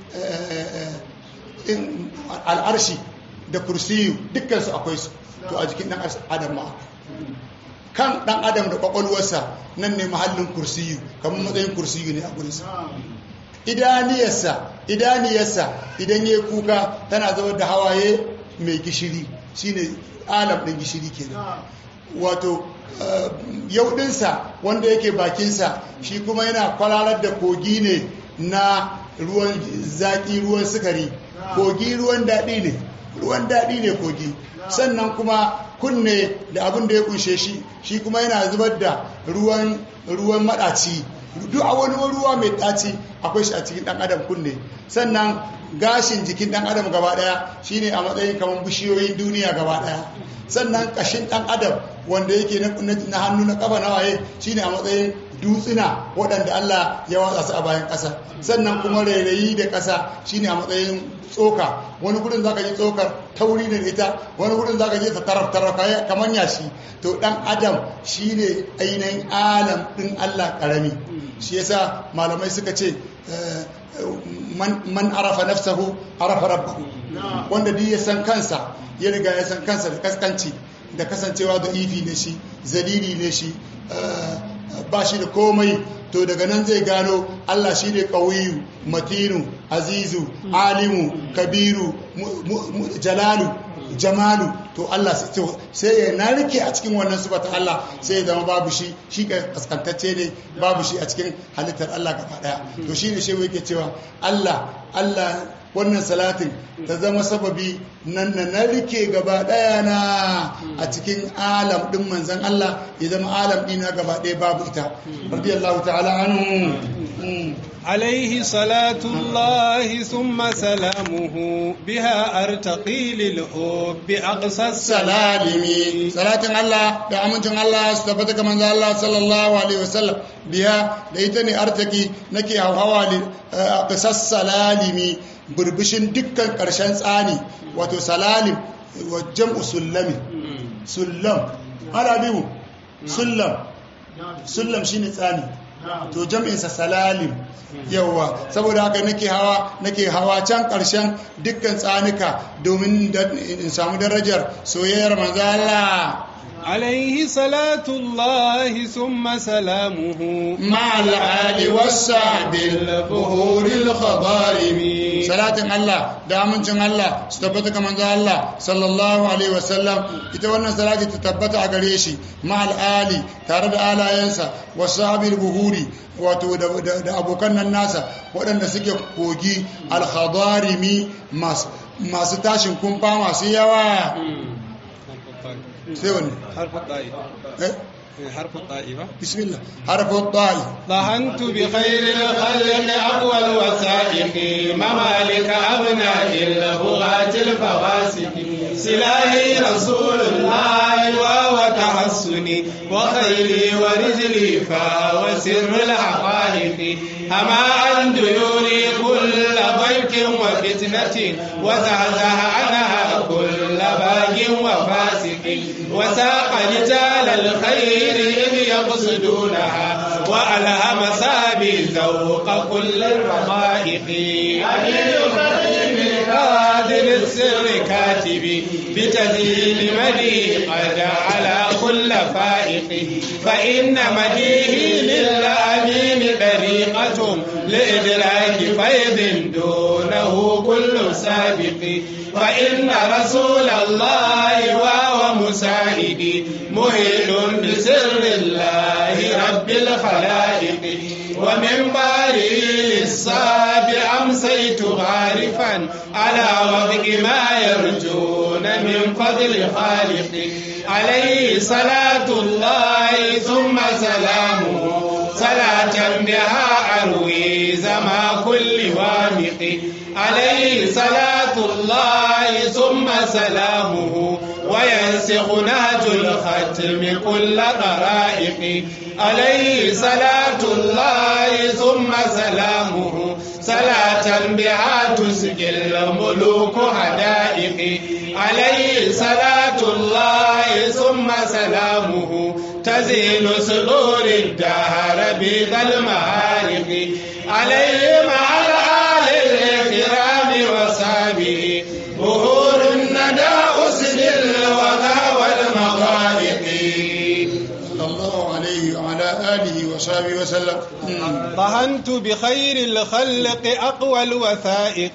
al'arshi da kursiyu dukkansu akwai su to a jikin ɗan adam ma kan ɗan adam da ƙwaƙwalwarsa nan ne mahallin kursiyu kamar matsayin kursiyu ne a gurinsa idaniyarsa idaniyarsa idan ya kuka tana zama da hawaye mai gishiri shine alam ɗin gishiri kenan wato yaudinsa wanda yake bakinsa shi kuma yana kwararar da kogi ne na ruwan zaƙi ruwan sukari kogi ruwan daɗi ne ruwan daɗi ne kogi sannan kuma kunne da abin da ya kunshe shi shi kuma yana zubar da ruwan ruwan maɗaci duk a wani ruwa mai ɗaci akwai shi a cikin ɗan adam kunne sannan gashin jikin ɗan adam gaba ɗaya shine a matsayin kamar bishiyoyin duniya gaba ɗaya sannan ƙashin ɗan adam wanda yake na hannu na ƙafa na waye shine a matsayin dutsuna waɗanda Allah ya watsa su a bayan ƙasa sannan kuma rairayi da ƙasa shine a matsayin tsoka wani gudun zaka ji tsokar tauri ne da ita wani gudun zaka ji ta taraf taraf kamar yashi to ɗan adam shine ainihin alam ɗin Allah ƙarami shi yasa malamai suka ce man arafa nafsahu arafa rabbahu wanda duk ya san kansa ya riga ya san kansa da kaskanci da kasancewa da ifi ne shi zalili ne shi ba shi da komai to daga nan zai gano Allah shi ne ƙawiyu matinu azizu alimu kabiru jalalu jamalu to Allah sai ya narke a cikin wannan sifata Allah sai ya zama babu shi shi kaskantacce ne babu shi a cikin halittar Allah gaba daya to shine shi yake cewa Allah Allah wannan salatin ta zama sababi nan na narke gaba daya na a cikin alam din manzon Allah ya zama alam dina gaba daya babu ita radiyallahu ta'ala anhu عليه صلاة الله ثم سلامه بها أرتقي للحب بأقصى السلالم صلاة الله da amincin Allah su tabbata ga manzo Allah sallallahu alaihi wasallam biya da ita ne artaki nake hawa a qisas salalimi burbushin dukkan karshen tsani wato salalim wa jam'u sullami sullam ala biyu sullam sullam shine tsani to jam'insa salalim yawa saboda haka nake hawa nake hawa can ƙarshen dukkan tsanuka domin in samu darajar soyayyar manzo Allah عليه صلاة الله ثم سلامه مع الآل والصحب البهور الخضارم صلاة الله دامنشن الله ستبتك من الله صلى الله عليه وسلم ita wannan salati ta tabbata a gare shi ma al'ali tare da alayensa wa sahabil buhuri wato da abokan nan nasa waɗanda suke kogi alhadarimi masu tashin kumfa masu yawa sai wani حرف الطاء eh حرف الطاء ba bismillah harfu ta'i ظهنت بخير الخلق أقوى الوثائق ممالك أبناء البغاة الفواسق سلاحي رسول الله وهو تحسني وخيري ورجلي فهو سر الحقائق أما أن ديوري كل ضيق وفتنة وزعزع عنها كل باق وفاسق وساق رجال الخير إذ يقصدونها وألهم سابي ذوق كل الرقائق أمير خطيب قادر السر كاتب بتذيل مدي قد على كل فائق فإن مديه للأمين طريقة لإدراك فيض دونه كل سابق فإن رسول الله وهو مساعدي مهل بسر الله رب الخلائق ومن بارئ للصابع أمسيت غارفا على وفق ما يرجون من فضل خالق عليه صلاة الله ثم سلامه صلاة بها أروي زما كل وامق عليه صلاة الله ثم سلامه وينسخ نهج الختم كل طرائق عليه صلاة الله ثم سلامه صلاة بها تسقي الملوك حدائق عليه صلاة الله ثم سلامه تزيل صدور الدهر بذا المهارق عليه مع الآل الكرام وصحبه ظهور الندى أسد الوغى والمغارق صلى الله عليه وعلى آله وصحبه وسلم مم. طهنت بخير الخلق أقوى الوثائق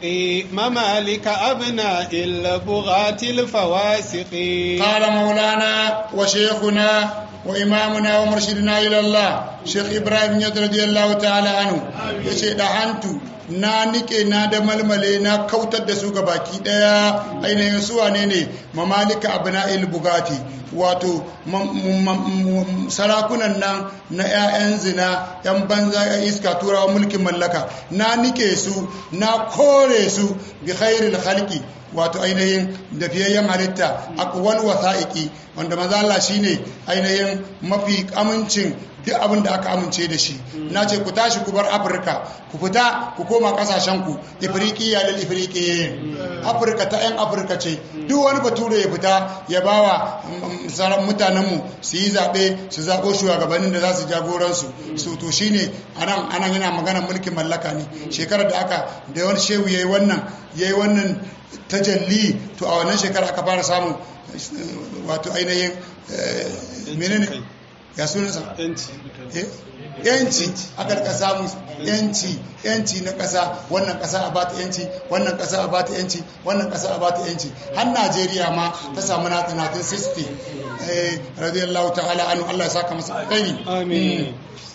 ممالك أبناء البغاة الفواسق قال مولانا وشيخنا وإمامنا ومرشدنا إلى الله شيخ إبراهيم يد رضي الله تعالى عنه يشي دهانتو na nike na da malmale na kautar da su baki daya ainihin su wane ne mamalika abna'il bugati wato mam- mam- mam- sarakunan nan na 'ya'yan zina 'yan banza 'yan iska turawa mulkin mallaka na nike su na kore su bi khairil khalqi wato ainihin da fiyayyen halitta aqwal wasa'iqi wanda maza Allah shine ainihin mafi amincin duk abin da aka amince da shi na ce ku tashi ku bar afirka ku fita ku koma kasashen ku ifriqiya lil ifriqiyin afirka ta yan afirka ce duk wani bature ya fita ya bawa mm, sauran mutanenmu su yi zaɓe su zaɓo shugabannin da za su jagoransu su to shine anan anan yana magana mulkin mallaka ne shekarar da aka da wani shehu yayi wannan yayi wannan tajalli to a wannan shekara aka fara samun eh, wato ainihin eh, menene ya sunansa yanci Eh, yanci aka rika samu yanci yanci na ƙasa wannan ƙasa a bata yanci wannan ƙasa a bata yanci wannan ƙasa a bata yanci har najeriya ma ta samu na 1960 eh, radiyallahu ta'ala anu allah ya saka masa kai آمين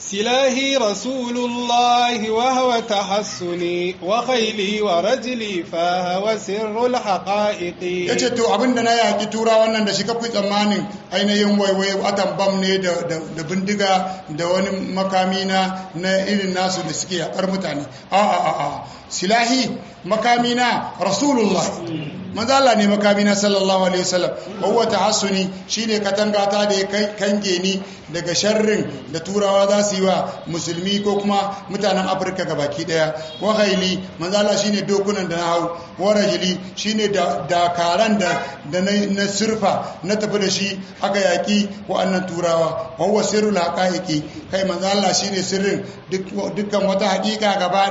سلاهي رسول الله وهو تحسني وخيلي ورجلي فهو سر الحقائق ya ce to abinda na yaƙi tura wannan da shi kafi tsammanin ainihin waiwai atan bam ne da da- da bindiga da wani makami na na irin nasu da suke yaƙar mutane a a a a silahi makami na rasulullah manzo Allah ne makami na sallallahu alaihi wasallam wa huwa tahassuni shine katangata da ya kai kange ni daga sharrin da turawa za su yi wa musulmi ko kuma mutanen afirka gabaki daya wa haili manzo Allah shine dokunan da na hau wa rajuli shine da dakaran da da na, na surfa na tafi da shi aka yaki wa'annan turawa wa huwa sirrul haqaiqi kai manzo Allah shine sirrin duk dukkan wata hakika gaba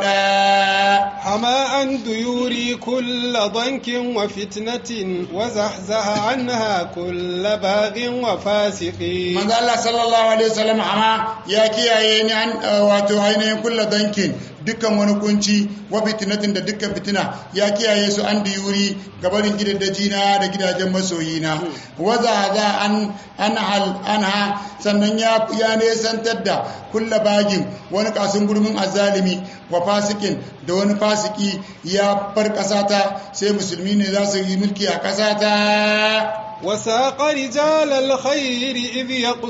daya حما عن ديوري كل ضنك وفتنة وزحزح عنها كل باغ وفاسق manzo Allah sallallahu alaihi wasallam amma ya kiyaye ni an uh, wato ainihin kulla dankin dukkan wani kunci wa fitinatin da dukkan fitina ya kiyaye su an diyuri gabarin gidaddaji na da gidajen masoyina waza za an an hal anha sannan ya ya nesantar da kulla bagin wani kasun gurmin azalimi wa fasikin da wani fasiki ya bar kasata sai musulmi ne za su yi mulki a kasata وساق رجال الخير إذ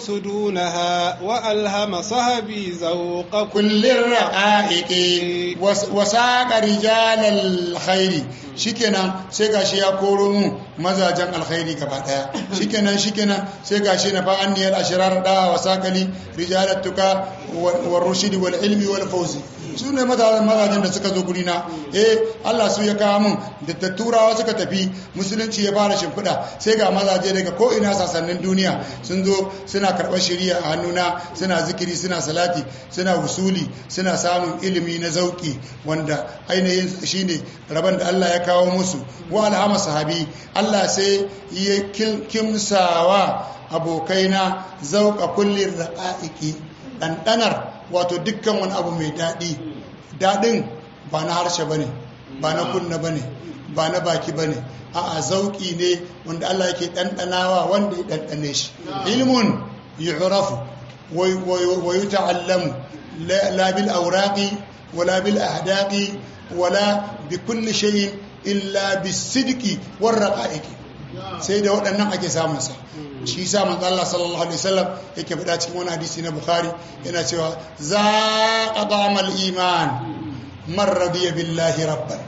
يقصدونها وألهم صهبي ذوق كل الرقائق وساق رجال الخير shikenan sai gashi ya koro mu mazajen alkhairi gaba daya shikenan shikenan sai gashi na fa anniyal ashrar da wa sakali rijalat tuka war rushdi wal ilmi wal fawzi su ne mazajen da suka zo guri na eh Allah su ya kawo mun da turawa suka tafi musulunci ya fara shimfiɗa sai ga mazaje daga ko ina sasannin duniya sun zo suna karɓar shari'a a hannuna suna zikiri suna salati suna wusuli suna samun ilimi na zauki wanda ainihin shine rabon da Allah ya kawo musu wa alhama sahabi Allah sai ya kimsawa abokaina zauka kullin raqa'iqi ɗanɗanar wato dukkan wani abu mai daɗi daɗin ba na harshe ba ne ba na kunna ba ne ba na baki ba ne a zauƙi ne wanda Allah yake ɗanɗanawa wanda ya ɗanɗane shi ilmun yu'rafu wa yuta'allamu la bil awraqi wala bil ahdaqi wala bi kulli shay'in illa bis sidqi war raqa'iqi sai da waɗannan ake samun sa shi sa manzo Allah sallallahu alaihi wasallam yake faɗa cikin wani hadisi na Bukhari yana cewa za qadamal iman man radiya billahi rabban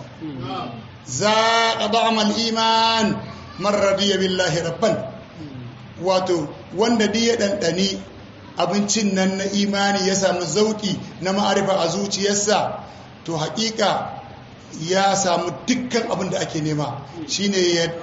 za qadamal iman man radiya billahi rabban wato wanda duk ya dandani abincin nan na imani ya samu zauki na ma'arifa a zuciyarsa to haƙiƙa ya samu dukkan abin da ake nema shine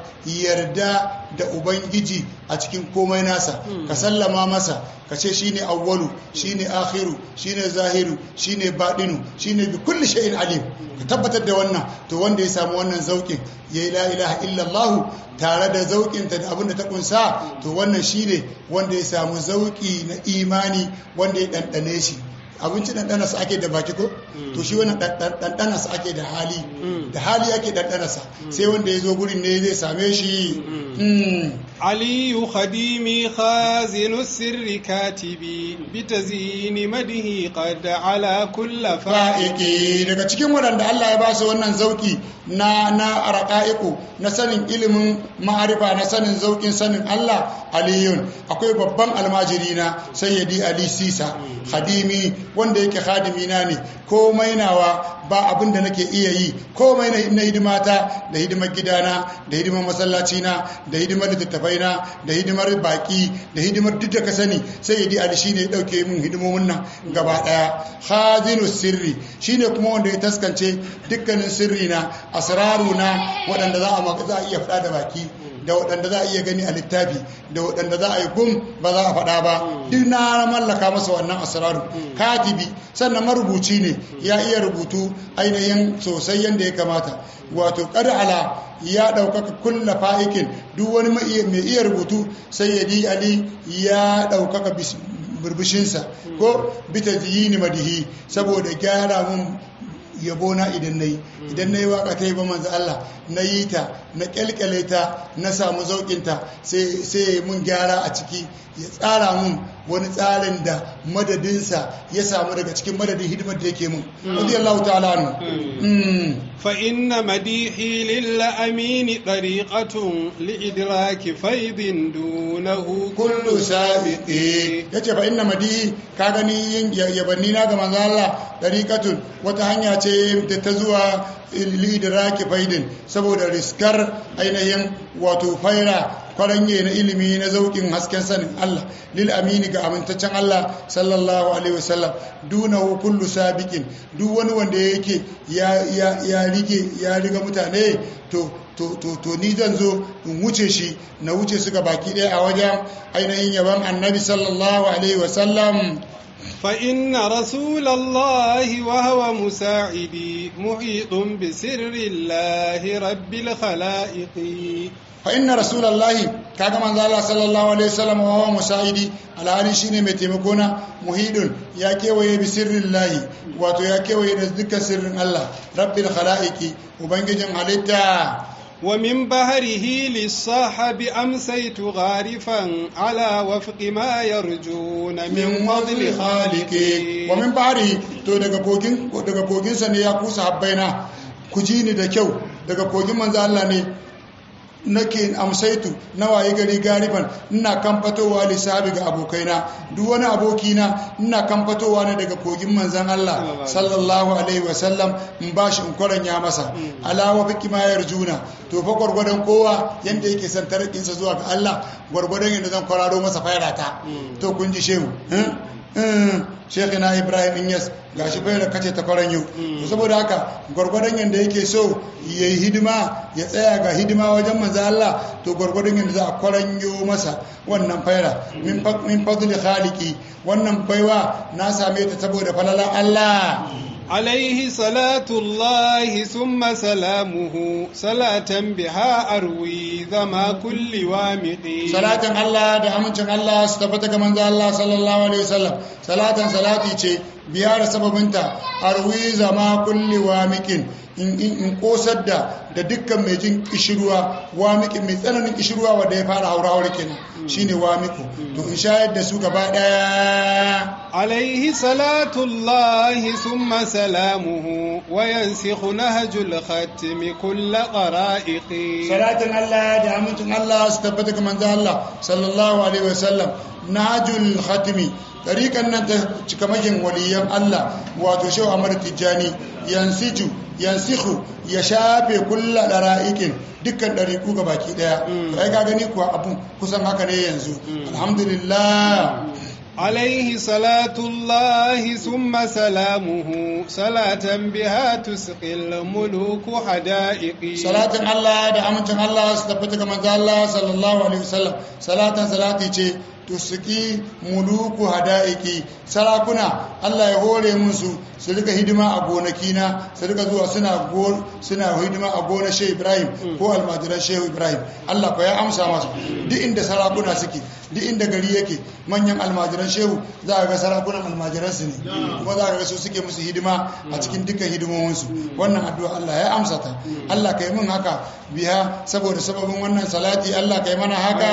yarda da ubangiji a cikin komai nasa ka sallama masa ka ce shine awwalu shine akhiru shine zahiru shine baɗinu shine bi kulli shay'in alim ka tabbatar da wannan to wanda ya samu wannan zaukin yayi la ilaha illallah tare da zaukinta da abin da ta kunsa to wannan shine wanda ya samu zauki na imani wanda ya ɗanɗane shi abinci ɗanɗana su ake da baki ko to shi wani ɗanɗana su ake da hali da hali ake ɗanɗana sa sai wanda ya zo gurin ne zai same shi علي خديمي خازن السر كاتبي بتزيين مده قد على كل fa'iki daga cikin waɗanda Allah ya ba su wannan zauki na na raqaiqu na sanin ilimin ma'arifa na sanin zaukin sanin Allah aliyun akwai babban almajiri na sayyidi ali sisa khadimi wanda yake khadimi na ne komai nawa ba abin da nake iya yi komai na hidimata da hidimar gidana da hidimar masallaci na da hidimar littattafai na da hidimar baki da hidimar duk da ka sani sayyidi ali shine ya dauke min hidimomin nan gaba daya khazinu sirri shine kuma wanda ya taskance dukkanin sirri na asraru na waɗanda za a za a iya faɗa da baki da waɗanda za a iya gani a littafi da waɗanda za a yi gum ba za a faɗa ba duk na mallaka masa wannan asraru katibi sannan marubuci ne ya iya rubutu ainihin sosai yadda ya kamata wato ala ya ɗaukaka kulla fa'ikin duk wani mai iya rubutu sai ya ali ya ɗaukaka burbushinsa ko bita ziyini madihi saboda gyara mun yabo na idan na yi idan na yi waka ta yi ba manzo Allah na yi ta na kyalkyale ta na samu zaukinta sai mun gyara a ciki ya tsara mun wani tsarin da madadinsa ya samu daga cikin madadin hidimar da yake mun radiyallahu ta'ala anhu fa inna madihi lil amin tariqatun li idraki faidin dunahu kullu sabiqi yace fa inna madihi ka gani yin yabanni na ga manzo Allah tariqatun wata hanya ce da ta zuwa li idraki faidin saboda riskar ainihin wato faira kwaranye na ilimi na zaukin hasken sanin Allah lil amini ga amintaccen Allah sallallahu alaihi wasallam dunahu kullu sabiqin duk wani wanda yake ya ya ya rige ya riga mutane to to to to ni zan zo in wuce shi na wuce su ga baki ɗaya a wajen ainihin yaban annabi sallallahu alaihi wasallam فإن رسول الله وهو مساعدي محيط بسر الله رب الخلائق فإن رسول الله كما من الله صلى الله عليه وسلم وهو مساعدي على هذه شيء mai taimakona muhidun ya kewaye bi sirrillahi wato ya kewaye da dukkan sirrin Allah rabbil khalaiqi ubangijin halitta ومن بهره للصاحب أمسيت غارفا على وفق ما يرجون من فضل خالقي ومن بهره to daga kogin daga kogin sa ne ya kusa habbaina ku ji ni da kyau daga kogin manzo Allah ne nake amsaitu na waye gari gariban ina kan fatowa lissabi ga abokaina duk wani abokina ina kan fatowa ne daga kogin manzan Allah sallallahu alaihi wasallam in bashi in kwaranya masa alawa fi kimayar juna to fa gwargwadon kowa yanda yake son tarakinsa zuwa ga Allah gwargwadon yadda zan kwararo masa fairata to kun ji shehu shekina ibrahim inyas ga shi faira kace ta kwaranyo saboda haka gwargwadon yadda yake so ya yi hidima ya tsaya ga hidima wajen manzo Allah to gwargwadon yadda za a kwaranyo masa wannan faira min fadli khaliqi wannan baiwa na same ta saboda falalan Allah عليه صلاة الله ثم سلامه صلاة بها أروي ذما كل وامق صلاة الله da amincin Allah su tabbata ga manzo Allah sallallahu alaihi wasallam salatan salati ce biya da sababinta arwi zama kulli wamiqin in kosar da da dukkan mai jin kishirwa wamiqin mai tsananin kishirwa wanda ya fara haura haura kenan shine wamiku to in shayar da su gaba daya عليه صلاة الله ثم سلامه وينسخ نهج الختم كل قرائق صلاة الله دعمة الله استبتك من ذا الله صلى الله عليه وسلم نهج الختم طريقا ننت كمجن وليا الله واتوشو أمر التجاني ينسج ينسخ يشابه كل قرائق dukkan ɗariƙu ga baki ɗaya ai ka gani kuwa abun kusan haka ne yanzu alhamdulillah عليه صلاة الله ثم سلامه صلاة بها تسقي الملوك حدائق صلاة الله da amincin Allah su tabbata ga manzo Allah sallallahu alaihi wasallam salatan salati ce tusiki muluku hadaiki sarakuna Allah ya hore musu su rika hidima a gonakina su rika zuwa suna suna hidima a gonar Shehu Ibrahim ko almajiran Shehu Ibrahim Allah ko ya amsa masu duk inda sarakuna suke duk inda gari yake manyan almajiran Shehu za ka ga sarakunan almajiran su ne kuma za ka ga su suke musu hidima a cikin dukkan hidimominsu wannan addu'a Allah ya amsa ta Allah kai mun haka biya saboda sababin wannan salati Allah kai mana haka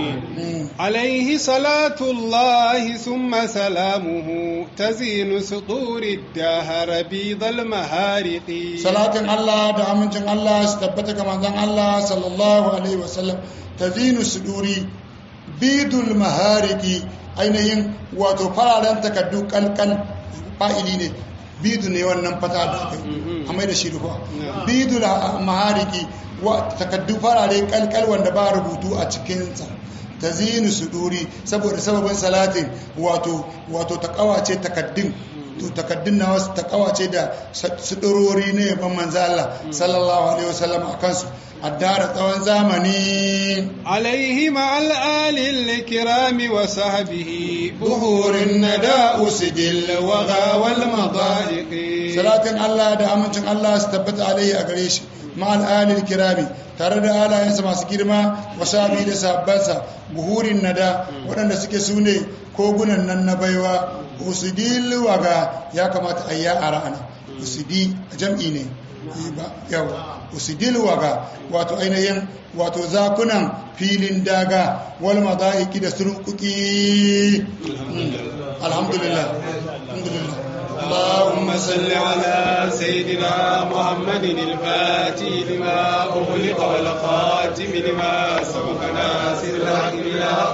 عليه صلاة الله ثم سلامه تزين سطور الدهر بيض المهارق صلاة الله da amincin Allah su tabbata ga manzon Allah sallallahu alaihi wasallam tazinu suduri bidul mahariki ainihin wato fararen takaddu kalkal fa'ili ne bidu ne wannan fata da aka a mai da shi rufa bidul mahariki takaddu farare kalkal wanda ba rubutu a cikinsa ta zinu suduri saboda sababin salatin wato wato ta kawace takaddun to takaddun na wasu ta kawace da sudurori ne yaban manzo Allah sallallahu alaihi wasallam a kansu addara tsawon zamani عليه مع الآل الكرام وصحبه buhurin nada usidil الوغى والمضائق salatin Allah da amincin Allah su tabbata alaihi a gare shi ma'al alil kirami tare da alayensa masu girma wasabi da sabbansa buhurin nada waɗanda suke su ne kogunan nan na baiwa usidi waga ya kamata a yi a ra'ana usidi jam'i ne yawa usidi waga wato ainihin wato zakunan filin daga wal madaiki da surkuki alhamdulillah alhamdulillah اللهم صل على سيدنا محمد الفاتح لما أغلق والخاتم لما سبق ناصر الحق بالحق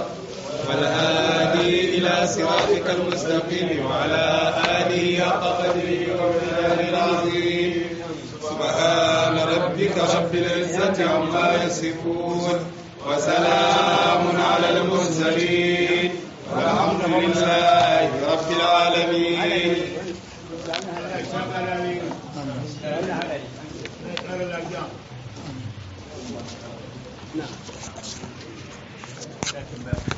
والهادي إلى صراطك المستقيم وعلى آله حق قدره ومقداره العظيم سبحان ربك رب العزة عما يصفون وسلام على المرسلين والحمد لله رب العالمين Amin.